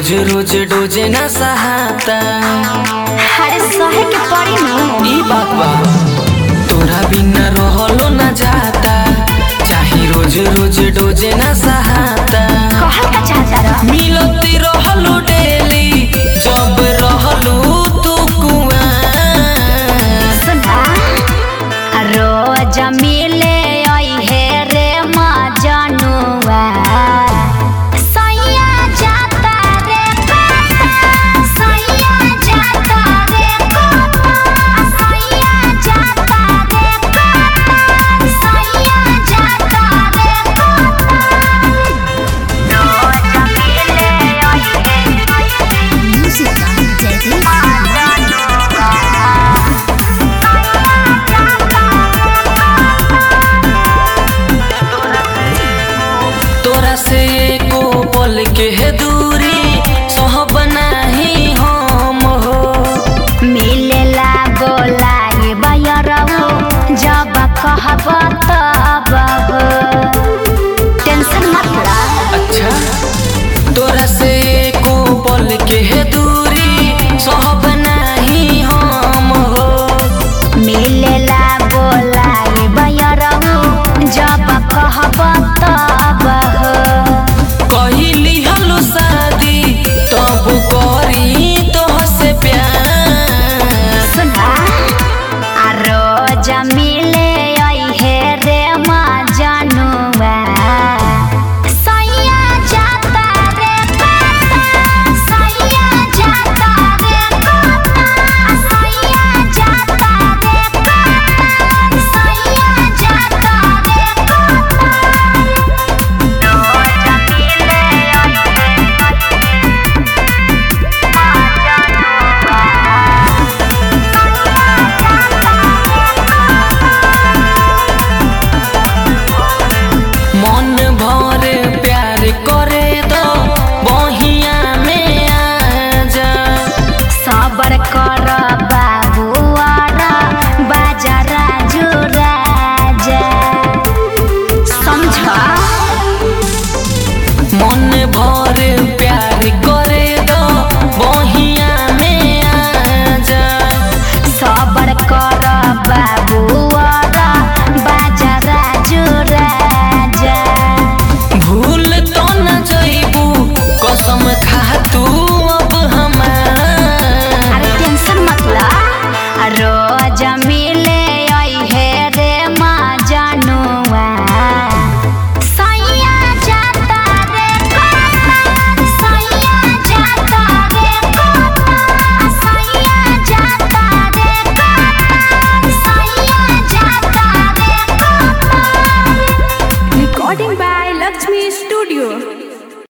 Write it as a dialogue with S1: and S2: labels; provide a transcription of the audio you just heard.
S1: रोज रोज Doge ना सहाता
S2: अरे सहे के पड़ी नु
S1: ई बात बा तोरा बिना रहलो ना जाता चाहे रोज रोज डोजे ना सहाता
S2: कहल का चाहता रह
S1: मिलती रहलो डेली जब रहलो तू कुआं
S2: सुना रोज मिल